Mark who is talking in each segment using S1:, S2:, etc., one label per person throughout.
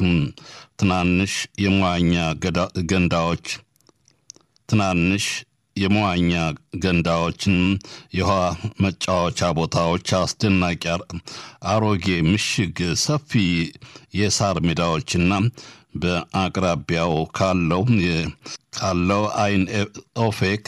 S1: ትናንሽ የመዋኛ ገንዳዎች ትናንሽ የመዋኛ ገንዳዎችን፣ የውሃ መጫወቻ ቦታዎች፣ አስደናቂ አሮጌ ምሽግ፣ ሰፊ የሳር ሜዳዎችና በአቅራቢያው ካለው ካለው አይን ኦፌክ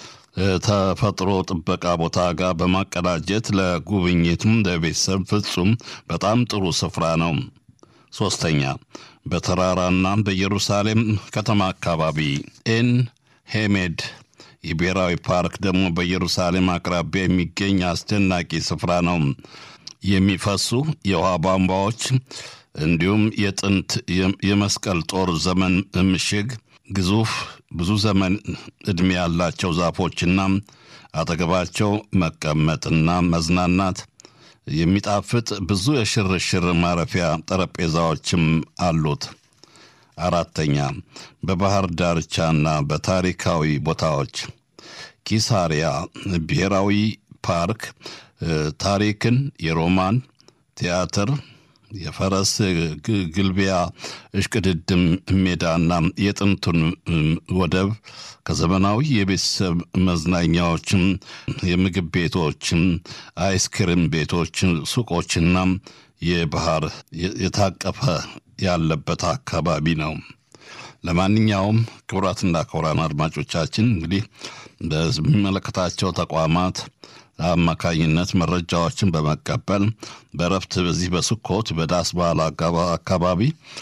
S1: ተፈጥሮ ጥበቃ ቦታ ጋር በማቀዳጀት ለጉብኝትም ለቤተሰብ ፍጹም በጣም ጥሩ ስፍራ ነው። ሶስተኛ በተራራና በኢየሩሳሌም ከተማ አካባቢ ኤን ሄሜድ የብሔራዊ ፓርክ ደግሞ በኢየሩሳሌም አቅራቢያ የሚገኝ አስደናቂ ስፍራ ነው። የሚፈሱ የውሃ ቧንቧዎች እንዲሁም የጥንት የመስቀል ጦር ዘመን ምሽግ፣ ግዙፍ ብዙ ዘመን ዕድሜ ያላቸው ዛፎችና አጠገባቸው መቀመጥና መዝናናት የሚጣፍጥ ብዙ የሽርሽር ማረፊያ ጠረጴዛዎችም አሉት። አራተኛ በባህር ዳርቻና በታሪካዊ ቦታዎች ኪሳሪያ ብሔራዊ ፓርክ ታሪክን፣ የሮማን ቲያትር፣ የፈረስ ግልቢያ እሽቅድድም ሜዳና የጥንቱን ወደብ ከዘመናዊ የቤተሰብ መዝናኛዎችም፣ የምግብ ቤቶችም፣ አይስክሪም ቤቶች፣ ሱቆችና የባህር የታቀፈ ያለበት አካባቢ ነው። ለማንኛውም ክቡራትና ክቡራን አድማጮቻችን እንግዲህ በሚመለከታቸው ተቋማት አማካኝነት መረጃዎችን በመቀበል በረፍት በዚህ በስኮት በዳስ በዓል አካባቢ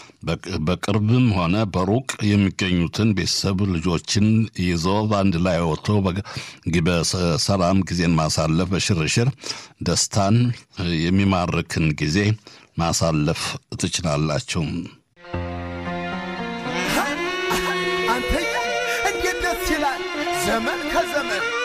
S1: በቅርብም ሆነ በሩቅ የሚገኙትን ቤተሰብ ልጆችን ይዞ በአንድ ላይ ወጥቶ በሰላም ጊዜን ማሳለፍ በሽርሽር ደስታን የሚማርክን ጊዜ ማሳለፍ ትችላላችሁ።
S2: አንተ እንዴት ደስ ይላል! ዘመን ከዘመን